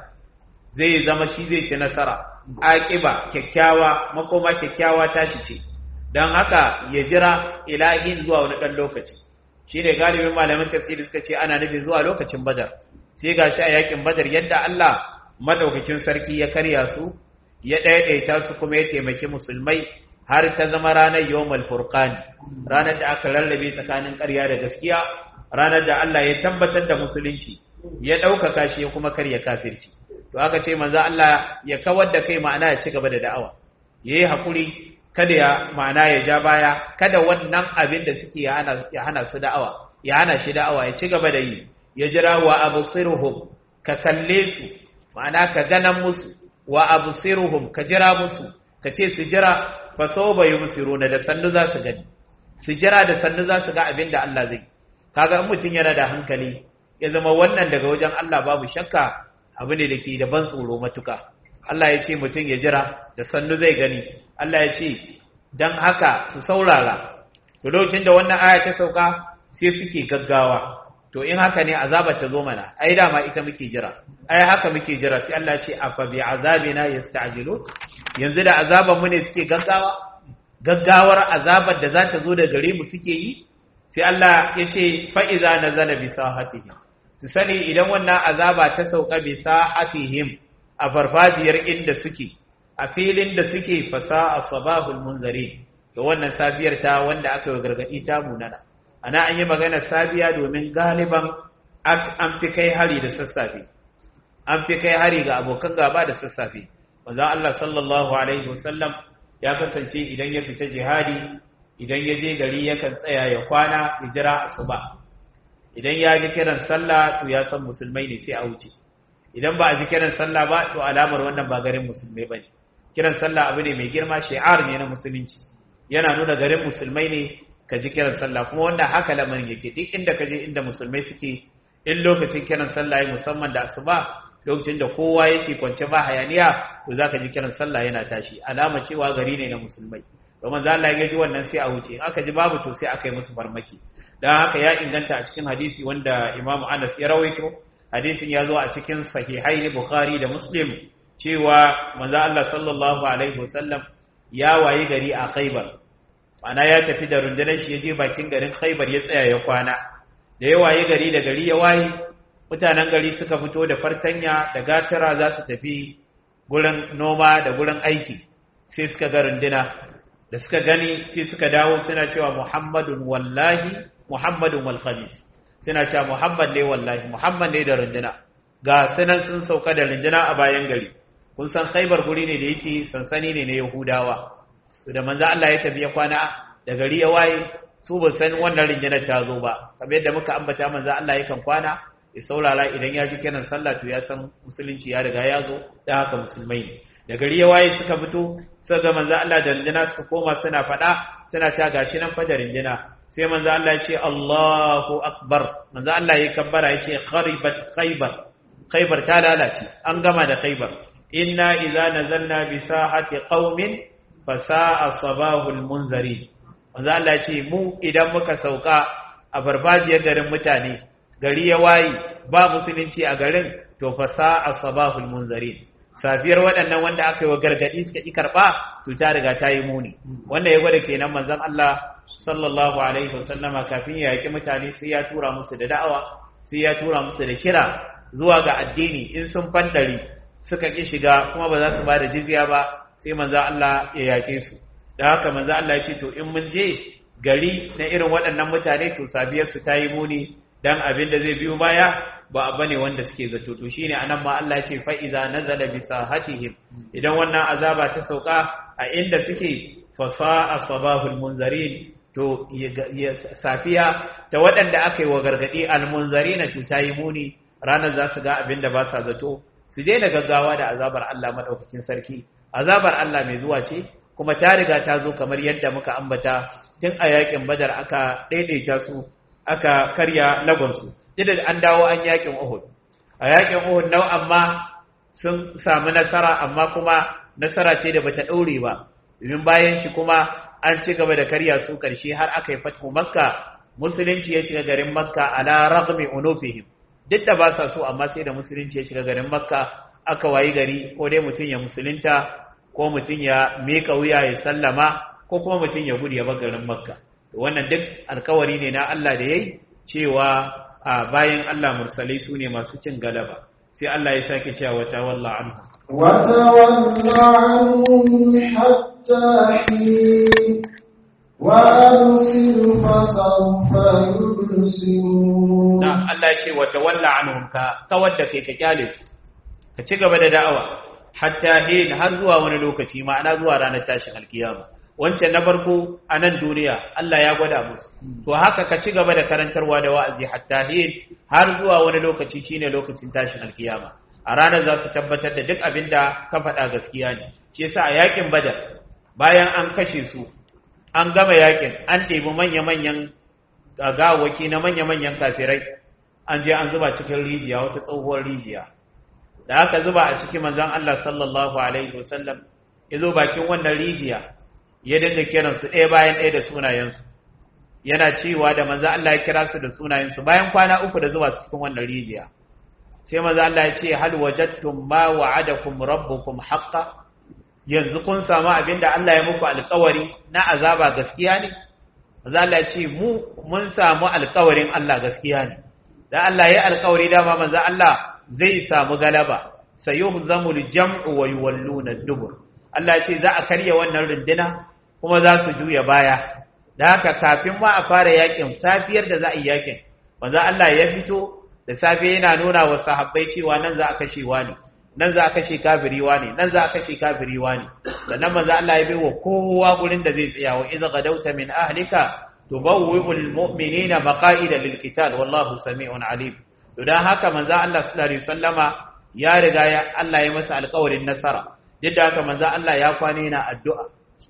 zai zama shi zai ci nasara aqiba kyakkyawa makoma kyakkyawa tashi ce dan haka ya jira ilahin zuwa wani dan lokaci shine galibin malaman tafsiri suka ce ana nufin zuwa lokacin badar sai gashi a yakin badar yadda Allah madaukakin sarki ya karya su ya ɗaiɗaita su kuma ya taimaki musulmai har ta zama ranar yawmal furqani ranar da aka rarrabe tsakanin ƙarya da gaskiya ranar da Allah ya tabbatar da musulunci ya ɗaukaka shi ya kuma karya kafirci to aka ce manzo Allah ya kawar da kai ma'ana ya ci gaba da da'awa yayi hakuri kada ya ma'ana ya ja baya kada wannan abin da suke ya hana su da'awa ya hana shi da'awa ya ci gaba da yi ya jira wa absiruhum ka kalle su ma'ana ka ganan musu wa absiruhum ka jira musu ka ce su jira fa sawba yubsiruna da sannu za su gani su jira da sannu za su ga abin da Allah zai kaga in mutun yana da hankali ya zama wannan daga wajen Allah babu shakka abu ne dake da ban tsoro matuka Allah ya ce mutun ya jira da sannu zai gani Allah ya ce dan haka su saurara to lokacin da wannan aya ta sauka sai suke gaggawa to in haka ne azabar ta zo mana ai dama ita muke jira ai haka muke jira sai Allah ce afa bi azabina yasta'jilu yanzu da azaban mu ne suke gaggawa gaggawar azabar da za ta zo da gare mu suke yi sai Allah ya ce fa iza nazala bi sahatihim su sani idan wannan azaba ta sauka bi sahatihim a farfajiyar inda suke a filin da suke fasa sabahul munzari to wannan safiyar ta wanda aka yi gargadi ta munana ana an yi magana sabiya domin galiban an fi kai hari da sassafe an fi kai hari ga abokan gaba da sassafe wanzan Allah sallallahu alaihi wasallam ya kasance idan ya fita jihadi idan ya je gari yakan tsaya ya kwana ya jira asuba idan ya ji kiran sallah to ya san musulmai ne sai a wuce idan ba a ji kiran sallah ba to alamar wannan ba garin musulmai bane kiran sallah abu ne mai girma shi'ar ne na musulunci yana nuna garin musulmai ne ka ji kiran sallah kuma wanda haka lamarin yake duk inda ka je inda musulmai suke in lokacin kiran sallah ya musamman da asuba lokacin da kowa yake kwance ba hayaniya to zaka ji kiran sallah yana tashi alama cewa gari ne na musulmai domin za Allah ya ji wannan sai a wuce aka ji babu to sai aka yi musu farmaki dan haka ya inganta a cikin hadisi wanda Imam Anas ya rawaito hadisin ya zo a cikin sahihaini Bukhari da Muslim cewa manzo Allah sallallahu alaihi wasallam ya wayi gari a Khaibar ana ya tafi da rundunar shi ya je bakin garin Khaibar ya tsaya ya kwana da ya wayi gari da gari ya wayi mutanen gari suka fito da fartanya da gatara za su tafi gurin noma da gurin aiki sai suka ga runduna da suka gani sai suka dawo suna cewa Muhammadun wallahi Muhammadun wal khamis suna cewa Muhammad ne wallahi Muhammad ne da runduna ga sunan sun sauka da runduna a bayan gari kun san Khaibar guri ne da yake sansani ne na Yahudawa da manzo Allah ya tafi ya kwana da gari ya waye su ba san wannan rundunar ta zo ba kamar yadda muka ambata manzo Allah yakan kwana ya saurara idan ya ji kiran sallah to ya san musulunci ya riga ya zo da haka musulmai ne da gari ya waye suka fito suka ga manzo Allah da runduna suka koma suna faɗa suna ta gashi nan fa da runduna sai manzo Allah ya ce Allahu akbar manzo Allah ya kabbara ya ce kharibat khaybar khaybar ta lalace an gama da khaybar inna idza nazalna bi sahati qaumin fa sa'a sabahul munzari manzo Allah ya ce mu idan muka sauka a barbajiyar garin mutane gari ya waye ba musulunci a garin to fa sa'a sabahul munzari safiyar waɗannan wanda aka yi wa gargaɗi suka ƙi karɓa to ta riga ta yi muni wanda ya gwada kenan manzon Allah sallallahu alaihi wasallama kafin ya yaki mutane sai ya tura musu da da'awa sai ya tura musu da kira zuwa ga addini in sun fandari suka ƙi shiga kuma ba za su ba da jizya ba sai manzo Allah ya yake su da haka manzo Allah ya ce to in mun je gari na irin waɗannan mutane to sabiyar su ta yi muni dan abin da zai biyo baya ba abu ne wanda suke zato to shine anan ma Allah ya ce fa iza nazala bi sahatihim idan wannan azaba ta sauka a inda suke fa sa'a sabahul munzarin to safiya ta waɗanda aka yi wa gargadi al munzarina to ta yi muni ranar za su ga abin da ba sa zato su daina gaggawa da azabar Allah madaukakin sarki azabar Allah mai zuwa ce kuma ta riga ta zo kamar yadda muka ambata tun a yakin badar aka daidaita su aka karya lagonsu duk an dawo an yakin Uhud a yakin Uhud nau amma sun samu nasara amma kuma nasara ce da bata daure ba domin bayan shi kuma an ci gaba da karya su karshe har aka yi fathu makka musulunci ya shiga garin makka ala raghmi unufihim duk da ba sa so amma sai da musulunci ya shiga garin makka aka wayi gari ko dai mutum ya musulunta ko mutum ya mika wuya ya sallama ko kuma mutum ya gudu ya bar garin makka wannan duk alkawari ne na Allah da yayi cewa a bayan Allah mursalai su ne masu cin galaba sai Allah ya sake cewa wata walla anhu وتول عنهم حتى حين وأبصر فسوف يبصرون نعم الله يقول وتولى عنهم كود كي كجالس كتشغب da da'awa hatta hin har zuwa wani lokaci ma'ana zuwa ranar tashin alkiyama wancan na farko a nan duniya Allah ya gwada musu to haka ka ci gaba da karantarwa da wa'azi hatta hin har zuwa wani lokaci shine lokacin tashin alkiyama a ranar za su tabbatar da duk abin da ka faɗa gaskiya ne shi yasa a yakin badar bayan an kashe su an gama yakin an ɗebi manya-manyan gawaki na manya-manyan kafirai an je an zuba cikin rijiya wata tsohuwar rijiya da aka zuba a cikin manzon Allah sallallahu alaihi wasallam ya zo bakin wannan rijiya ya dinga kiransu ɗaya bayan ɗaya da sunayensu yana cewa da manzo Allah ya kira su da sunayensu bayan kwana uku da zuwa cikin wannan rijiya sai manzo Allah ya ce hal wajadtum ma wa'adakum rabbukum haqqan yanzu kun samu abinda Allah ya muku alƙawari na azaba gaskiya ne manzo Allah ya ce mu mun samu alƙawarin Allah gaskiya ne dan Allah ya alƙawari dama manzo Allah zai samu galaba sayuhzamul jam'u wa yuwalluna ad-dubur Allah ya ce za a karya wannan runduna kuma za su juya baya da haka kafin ma a fara yakin safiyar da za a yi yakin manzo Allah ya fito da safe yana nuna wa sahabbai cewa nan za a kashe wani nan za a kashe kafiri wani nan za a kashe kafiri wani sannan manzo Allah ya baiwa kowa gurin da zai tsaya wa idza gadawta min ahlika tubawwi'ul mu'minina maqa'ida lil qital wallahu sami'un alim to dan haka manzo Allah sallallahu alaihi wasallama ya riga ya Allah ya masa alƙawarin nasara yadda haka manzo Allah ya kwane yana addu'a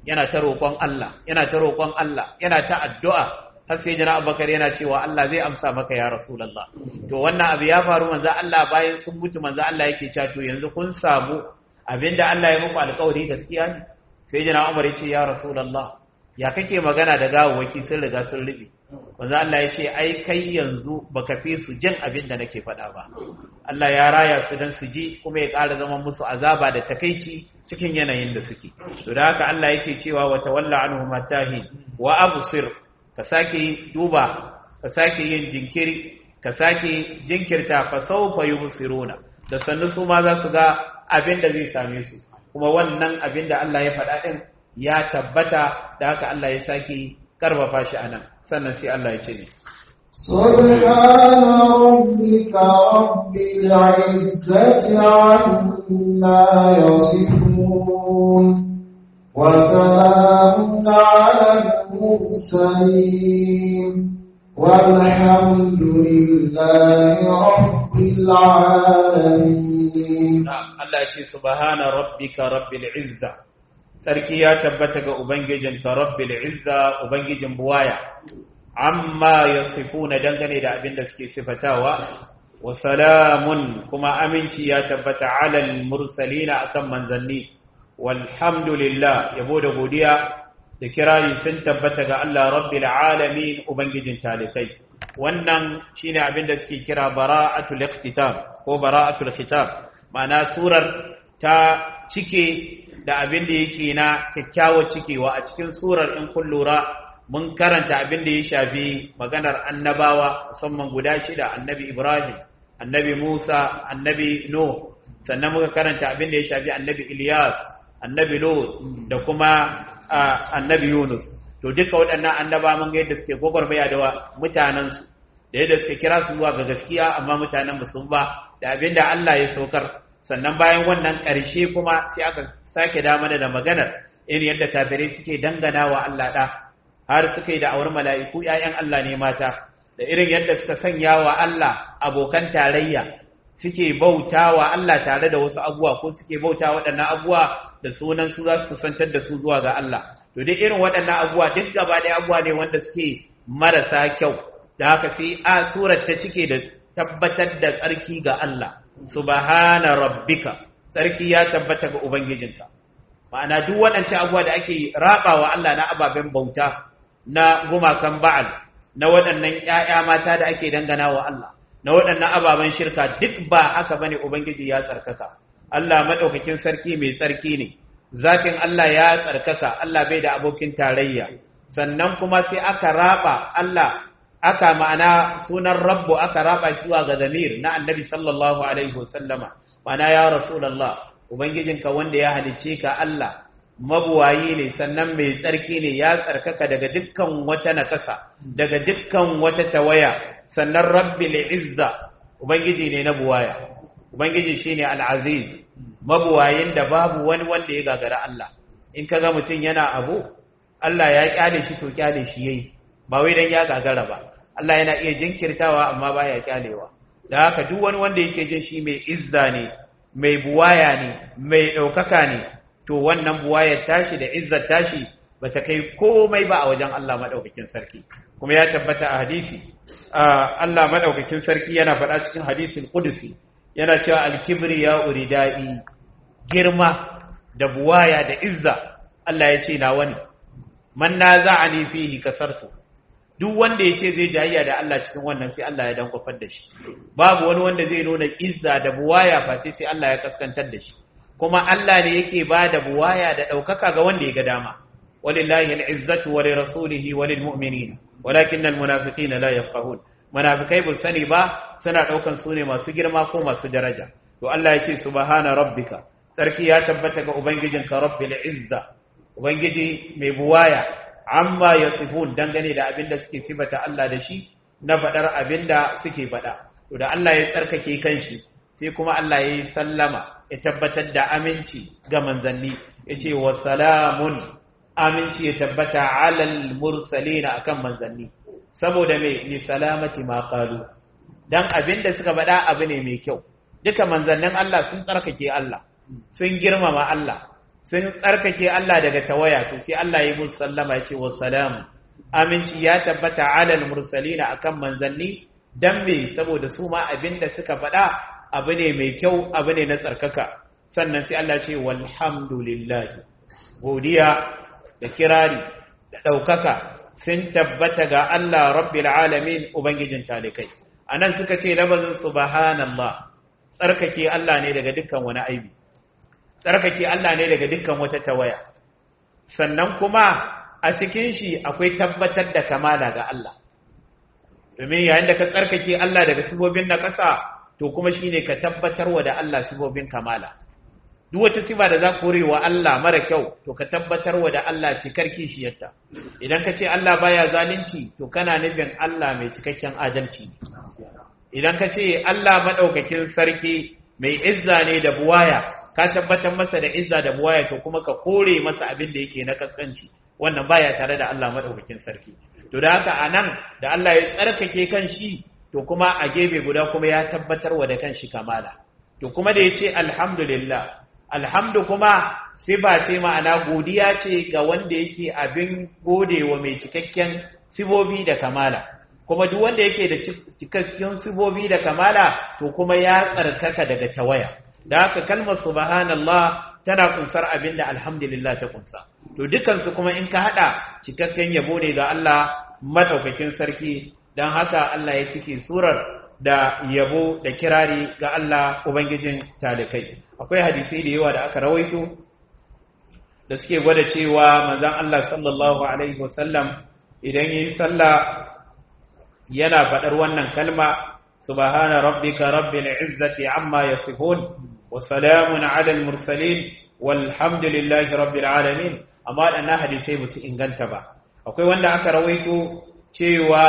yana ta roƙon Allah yana ta roƙon Allah yana ta addu'a har sai jana abubakar yana cewa Allah zai amsa maka ya rasulullah to wannan abu ya faru manzo Allah bayan sun mutu manzo Allah yake cewa to yanzu kun samu abinda Allah ya muku alƙawari gaskiya ne sai jana Umar ya ce ya rasulullah ya kake magana da gawawaki sun riga sun rubi manzo Allah ya ce ai kai yanzu baka fi su jin abin da nake faɗa ba Allah ya raya su dan su ji kuma ya ƙara zama musu azaba da takaici cikin yanayin da suke to da haka Allah yake cewa wa tawalla anhum matahi wa absir ka sake duba ka sake yin jinkiri ka sake jinkirta fa sawfa yubsiruna da sannu su ma za su ga abin da zai same su kuma wannan abin da Allah ya faɗa din ya tabbata da haka Allah ya sake karfafa shi anan sannan sai Allah ya ce ne سبحان ربك رب العزة عما يصفون وسلام على المرسلين والحمد لله رب العالمين Allah ya ce subhana rabbika rabbil izza sarki ya tabbata ga ubangijinka rabbil izza ubangijin buwaya amma yasifuna dangane da abin da suke sifatawa wa salamun kuma aminci ya tabbata alal mursalina akan manzanni walhamdulillah yabo da godiya da kirari sun tabbata ga Allah rabbil alamin ubangijin talikai wannan shine abin da suke kira bara'atul ikhtitam ko bara'atul khitab ma'ana surar ta cike da abin da yake na kyakkyawar cikewa a cikin surar in kun lura mun karanta abin da ya shafi maganar annabawa musamman guda shida annabi ibrahim annabi musa annabi nuh sannan muka karanta abin da ya shafi annabi ilyas annabi lut da kuma annabi yunus to duka waɗannan annaba mun ga yadda suke gwagwarmaya da mutanensu da yadda suke kira su zuwa ga gaskiya amma mutanen ba sun ba da abin da allah ya saukar sannan bayan wannan ƙarshe kuma sai aka sake da mana da maganar irin yadda kafirai suke dangana wa Allah ɗa har suka yi da awar mala'iku ‘ya'yan Allah ne mata da irin yadda suka sanya wa Allah abokan tarayya suke bauta wa Allah tare da wasu abuwa ko suke bauta waɗannan abuwa da sunan su za su kusantar da su zuwa ga Allah to duk irin waɗannan abuwa duk gaba ɗaya abuwa ne wanda suke marasa kyau da haka sai a surar ta cike da tabbatar da tsarki ga Allah subhana rabbika tsarki ya tabbata ga ubangijinka ma'ana duk waɗancan abuwa da ake rabawa Allah na ababen bauta na gumakan ba'al na waɗannan ƴaƴa mata da ake dangana wa Allah na waɗannan ababen shirka duk ba haka bane ubangiji ya tsarkaka Allah madaukakin sarki mai tsarki ne zatin Allah ya tsarkaka Allah bai da abokin tarayya sannan kuma sai aka raba Allah aka ma'ana sunan rabbu aka raba shi zuwa ga zamir na annabi sallallahu alaihi wasallama ma'ana ya rasulullah ubangijinka wanda ya halicce ka Allah mabuwayi ne sannan mai tsarki ne ya tsarkaka daga dukkan wata nakasa daga dukkan wata tawaya sannan rabbil izza ubangiji ne na buwaya ubangiji shine al-aziz mabuwayin da babu wani wanda ya gagara Allah in kaga mutum yana abu Allah ya kyale shi to kyale shi yayi ba wai dan ya gagara ba Allah yana iya jinkirtawa amma baya kyalewa da haka duk wani wanda yake jin shi mai izza ne mai buwaya ne mai ɗaukaka ne to wannan buwayar tashi da izzar tashi ba ta kai komai ba a wajen Allah maɗaukakin sarki kuma ya tabbata a hadisi Allah maɗaukakin sarki yana faɗa cikin hadisin kudusi yana cewa alkibri ya uridai girma da buwaya da izza Allah ya ce nawa ne man naza'ani fihi kasartu duk wanda ya ce zai jayayya da Allah cikin wannan sai Allah ya dankwafar da shi babu wani wanda zai nuna izza da buwaya face sai Allah ya kaskantar da shi kuma Allah ne yake ba da buwaya da ɗaukaka ga wanda ya ga dama walillahi al'izzatu wa lirasulihi wa lilmu'minin walakin almunafiqina la yafqahun munafikai bul sani ba suna ɗaukan su ne masu girma ko masu daraja to Allah ya ce subhana rabbika sarki ya tabbata ga ubangijinka rabbil izza ubangiji mai buwaya amma ya sifun dangane da abin da suke sifata Allah da shi na faɗar abin da suke faɗa. To da Allah ya tsarkake kanshi sai kuma Allah ya yi sallama ya tabbatar da aminci ga manzanni ya ce wa salamun aminci ya tabbata alal mursalina akan manzanni saboda mai ni salamati ma qalu dan abin da suka faɗa abu ne mai kyau duka manzannin Allah sun tsarkake Allah sun girmama Allah sun tsarkake Allah daga tawaya to sai Allah ya musu sallama ya ce wa salam aminci ya tabbata alal mursalina akan manzanni dan me saboda su ma abinda suka faɗa abu ne mai kyau abu ne na tsarkaka sannan sai Allah ce walhamdulillah godiya da kirari da ɗaukaka sun tabbata ga Allah rabbil alamin ubangijin talikai anan suka ce labazin subhanallah tsarkake Allah ne daga dukkan wani aibi tsarkake Allah ne daga dukkan wata tawaya sannan kuma a cikin shi akwai tabbatar da kamala ga Allah domin yayin da ka tsarkake Allah daga sibobin na ƙasa to kuma shine ka tabbatarwa da Allah sibobin kamala duk wata siba da za ku wa Allah mara kyau to ka tabbatarwa da Allah cikar kishiyarta idan ka ce Allah baya zalunci to kana nufin Allah mai cikakken adalci idan ka ce Allah madaukakin sarki mai izza ne da buwaya ka tabbatar masa da izza da buwaya to kuma ka kore masa abin da yake na kaskanci wannan baya tare da Allah madaukakin sarki to da haka anan da Allah ya tsarkake kan shi to kuma a gefe guda kuma ya tabbatar wa da kan shi kamala to kuma da yace alhamdulillah alhamdu kuma siba ce ma'ana godiya ce ga wanda yake abin godewa mai cikakken sibobi da kamala kuma duk wanda yake da cikakken sibobi da kamala to kuma ya tsarkaka daga tawaya da haka kalmar subhanallah tana kunsar abin da alhamdulillah ta kunsa to dukansu kuma in ka hada cikakken yabo ne ga Allah madaukakin sarki dan haka Allah ya cike surar da yabo da kirari ga Allah ubangijin talikai akwai hadisi da yawa da aka rawaito da suke gwada cewa manzon Allah sallallahu alaihi wasallam idan yi sallah yana faɗar wannan kalma subhana rabbika rabbil izzati amma yasifun wa salamun ala al mursalin walhamdulillahi rabbil alamin amma waɗannan hadisai ba su inganta ba akwai wanda aka rawaito cewa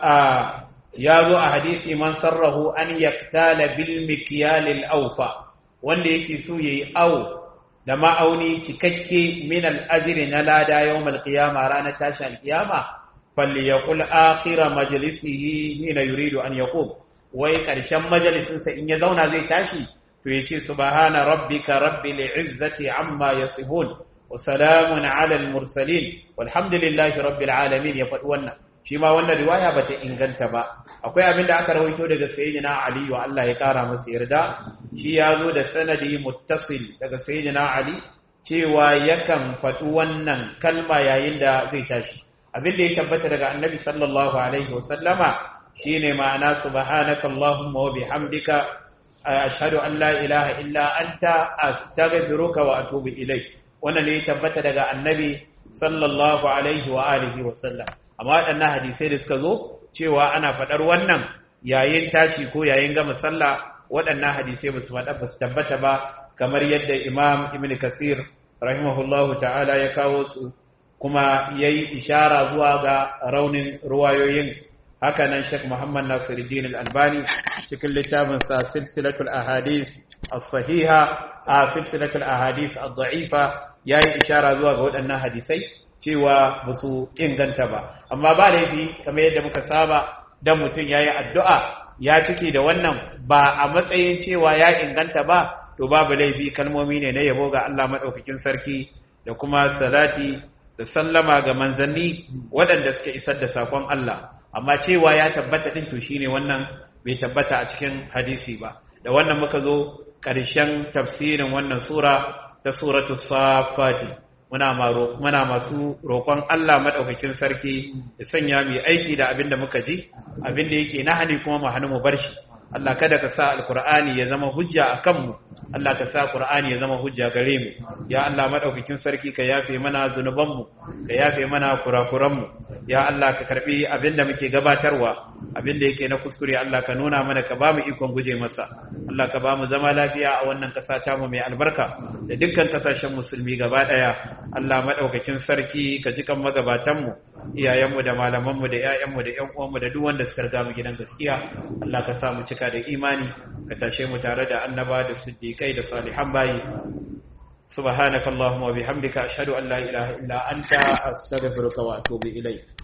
ya zo a hadisi man sarrahu an yaktala bil mikyal al awfa wanda yake so yayi awo da ma'auni cikakke min al ajri na lada yawm al qiyama ranar tashi al qiyama falyaqul akhir majlisihi hina yuridu an yaqum wai karshen majalisin sa in ya zauna zai tashi to yace subhana rabbika rabbil izzati amma yasifun wa salamun ala al mursalin walhamdulillahi rabbil alamin ya faɗi wannan shi ma wannan riwaya bata inganta ba akwai abin da aka rawaito daga sayyidina ali wa Allah ya kara masa yarda shi ya zo da sanadi muttasil daga sayyidina ali cewa yakan faɗi wannan kalma yayin da zai tashi abin da ya tabbata daga annabi sallallahu alaihi wa sallama shine ma'ana subhanaka allahumma wa bihamdika ashhadu an la ilaha illa anta astaghfiruka wa atubu ilayk wannan ne ya tabbata daga annabi sallallahu alaihi wa alihi wa sallam amma waɗannan hadisai da suka zo cewa ana faɗar wannan yayin tashi ko yayin gama sallah waɗannan hadisai ba su faɗa ba su tabbata ba kamar yadda imam ibn kasir rahimahullahu ta'ala ya kawo su kuma ya yi ishara zuwa ga raunin ruwayoyin haka nan shek muhammad nasiruddin al-albani cikin littafin sa silsilatul ahadith as-sahiha a silsilatul ahadith ad-da'ifa ya yi ishara zuwa ga waɗannan hadisai cewa ba su inganta ba amma ba laifi kamar yadda muka saba dan mutum ya yi addu'a ya cike da wannan ba a matsayin cewa ya inganta ba to babu laifi kalmomi ne na yabo ga Allah maɗaukakin sarki da kuma salati da sallama ga manzanni waɗanda suka isar da sakon Allah amma cewa ya tabbata ɗin to shine wannan bai tabbata a cikin hadisi ba da wannan muka zo ƙarshen tafsirin wannan sura ta suratu safati muna muna masu roƙon Allah madaukakin sarki ya sanya mu aiki da abin da muka ji abin da yake nahani kuma mu hannu mu bar shi Allah kada ka sa alqur'ani ya zama hujja akan mu Allah ka sa qur'ani ya zama hujja gare mu ya Allah madaukakin sarki ka yafe mana zunuban mu ka yafe mana kurakuran mu ya Allah ka karbi abin da muke gabatarwa abin da yake na kuskure Allah ka nuna mana ka ba mu ikon guje masa Allah ka ba mu zama lafiya a wannan ƙasa ta mu mai albarka da dukkan ƙasashen musulmi gaba ɗaya Allah maɗaukakin sarki ka ji kan magabatanmu iyayenmu da malamanmu da ƴaƴanmu da ƴan uwanmu da duk wanda suka riga mu gidan gaskiya Allah ka sa mu cika da imani ka tashe mu tare da annaba da siddiqai da salihan bayi subhanakallahumma wa bihamdika ashhadu an la ilaha illa anta astaghfiruka wa atubu ilayk